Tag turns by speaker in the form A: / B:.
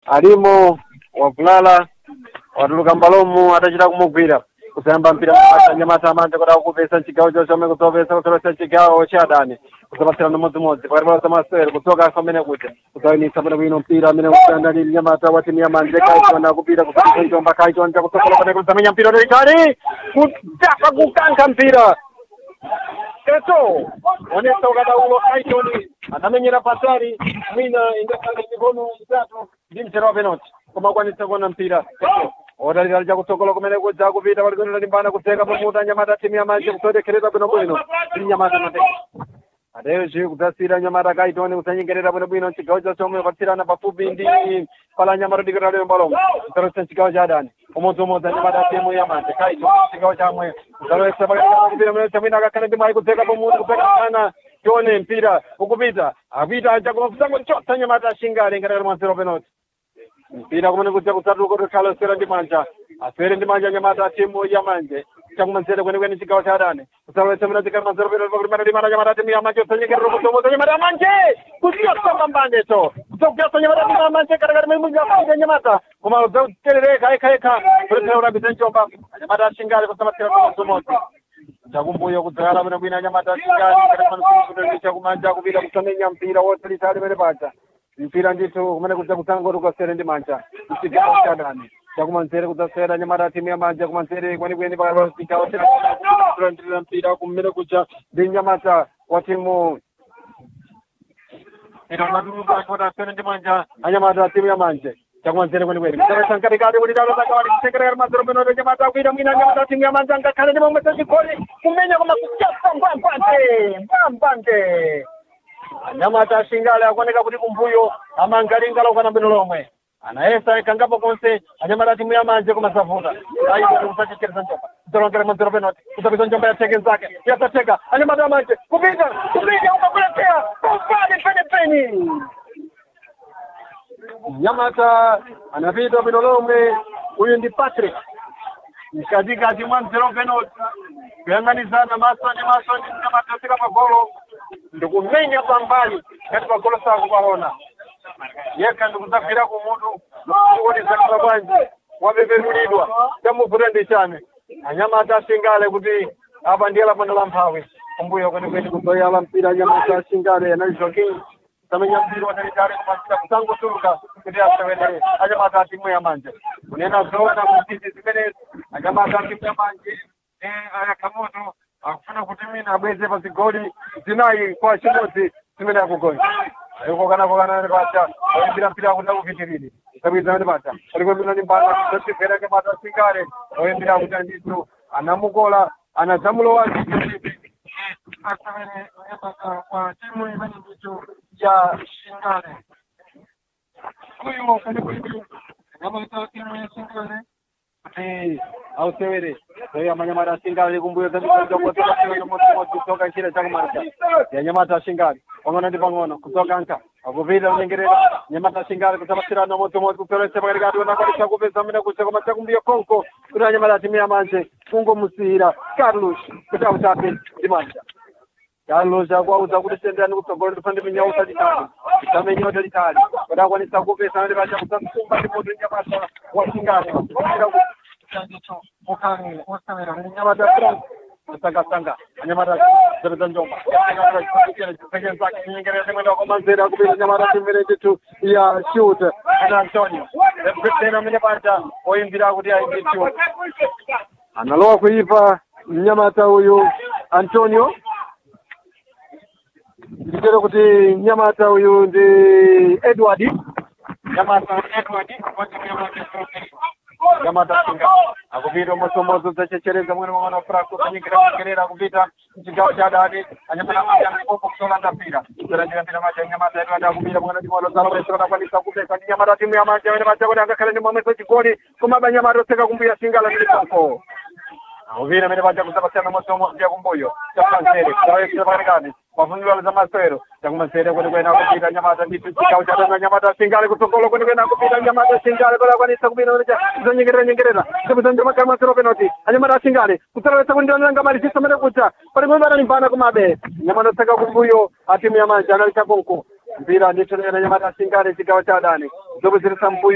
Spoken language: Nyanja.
A: alimo wavulala watuluka mbalomu atachita kumugwira kusayamba mpira anyamata amanje kuti akupesa chigawo chochome kuzopesa kuzopesa chigawo cha adani kuzopatsira nomodzimodzi pakati pa samasere kudzoka pamene kuti kuzayinisa pene bwino mpira amene kusiyana ndi nyamata wa timu ya manje kaichona kupita kusapisa njomba kaichonja kusokola pene kuzamenya mpira toitali kutaka kukankha mpira Keto onesa ukadaulo Aiton anamenyera patari mwina ingakhala mikono itatu ndi mchera wa penalty koma akwanitsa kuona mpira Keto otalira lija kutsogola kumene kudza kupita palikwenda limbana kudzeka pamuta nyamata timu ya manje kusodekhereza bwinobwino ndi nyamata mate ateyoci kudzasira nyamata kaitoni kusanyengerera bwinobwino chigawo cha chomwe patsirana pafupi ndi pala nyamata dikira lero mbalomo kudzalowetsa chigawo cha adani umodziumodzi anyamata timu ya manje kaitoni chigawo chamwe kudzalowetsa pakati mene chamwina akakhale ndi mwayi kudzeka pamuta kudzeka pana tione mpira ukupita akupita aja koma kusango chotsa nyamata ashingale ngatakati mwanzero penalty mpira kumene kudza kutsatuluka kuti khale oswera ndi manja aswere ndi manja anyamata timu ya manje chakumanzere kwenikweni chigawo cha adani kusalowetsa mina zikali manzero peno pakuti mana limana nyamata timu ya manje kusanyengerera kusomoza nyamata ya manje kuchiyosamba mbandeto kudzakuyasa nyamata timu ya manje katakati mwe mungafaida nyamata koma udzaterereka ekha ekha kuletsera urambisa njomba anyamata ashingale kusamatsira kusomoza chakumbuyo kudzakala pene bwina anyamata ashingale katakati chakumanja kupita kusamenya mpira wotalitali pene paja mpira ndithu kumene kudza kusangoti ukasere ndi manja mchigawo cha adani chakumanzere kudzasera nyamata timu ya manja kumanzere kwenikweni pakatichigawo chakulandirira mpira kumene kuja ndi nyamata wa timu itonatulukakotasere ndi manja anyamata timu ya manje chakumanzere kwenikweni kudzalesa nkatikati kuti dalozakawali kusekerera mazero penoto nyamata akuita mwina nyamata timu ya manja ngakhale ndi momwe sechigoli kumenya koma kuchasa mbambante mbambante anyamata ashingale akuoneka kuti kumbuyo amangalingala ukana bwino lomwe anayesa ikangapo konse anyamata timu ya manje kumasavuta ayi kusachekereza njomba kudzalongera mwanzero penalty kudzapita njomba ya teke zake yasateka anyamata ya manje kupita kupita ukakuletea kumbali penipeni nyamata anapita bwino lomwe huyu ndi patrick mkatikati mwa mzero penalty kuyang'anizana maso ndi maso ndi nyamata asika pagolo ndikumenya pambali ngati pagolo sakupaona yekha ndikudzagwira kumutu ndikuonezakala bwanji wapepetulidwa chamuvuta ndi chane anyamata asingale kuti apa ndiye lapano la mphawi kumbuyo kwenikweni kuzoyala mpira anyamata asingale analizo king samenya mpira watalitali kumasira kusangotuluka kuti asewere anyamata atimu ya manje kunena zoona mutisi zimenezi anyamata atimu ya manje ayakamoto akufuna kuti mina abweze pa zigoli zinayi kwa chimodzi zimene akugonja iko kana kokana pacha oyimbira mpira kuti akupitirire sabwizana pacha alikwembira ndi mbala kusatifera ke mata singale oyimbira kuti andithu anamukola anadzamulowa asewere kwa timu imene ndicho ya shingale kuyo kwenikweni anyamata timu ya shingale kuti ausewere oyo amanyamata asingale kumbuyo kutoka nchira chakumarika ya nyamata asingale pang'ono ndi pang'ono kutoka nka akupita kunyengerera nyamata asingale kusapatsirana modzimodzi kuperesa pakatikati onakwanisa kupeza mene kucha koma chakumbuyo konko kuti anyamata atimu ya manje kungomusiyira carlos kuti autape ndi manja carlos akuauza kuti senderani kutsogolo ndifane minyausa litali isamenya utalitali kuti akwanisa kupesa ndi pacha kusasumba ndi mutu nyamata wasingale chandicho mukani osewera nyamata frank sanga anyamata zapedza njomba peke zake nyengerere mwenda wakomanzera kupita nyamata timene chitu ya shoot ana antonio tena mene pacha oyimbira kuti aimbe shoot analowa kuipa mnyamata uyu antonio nditero kuti nyamata uyu ndi edward nyamata edward nyamata singa akupita umosomozo dzachechereza mwene mwana frako kunyikira kunyikirira kupita mchigawo cha dani anyamata majanikopo kusolanda mpira kusolandira mpira maja nyamata yedu adakupita mwana dimolo zalo wese wanakwanisa kupesa ndi nyamata timu ya manja wene maja kuti angakhale ndi momweso chigoli komaba nyamata oseka kumbuya singala milikonko akupita mene maja kusapasiyana mosomozo ya kumbuyo chapansere kutawekisa pakatikati mafuniro za masero chakumasere kuti kwena kupita nyamata nditu chigawo cha dani nyamata singale kutsogolo kuti kwena kupita nyamata singale kuti akwanisa kupita kuzonyengerera nyengerera kupita makali masero penalty anyamata singale kutsalawetsa kuti ndionanga mali chisamene kucha pali mwe vanalimbana kumabe nyamata seka kumbuyo atimu ya manja anali chakonko mpira ndithu nyamata singale chigawo cha dani zokuzirisa mbuyo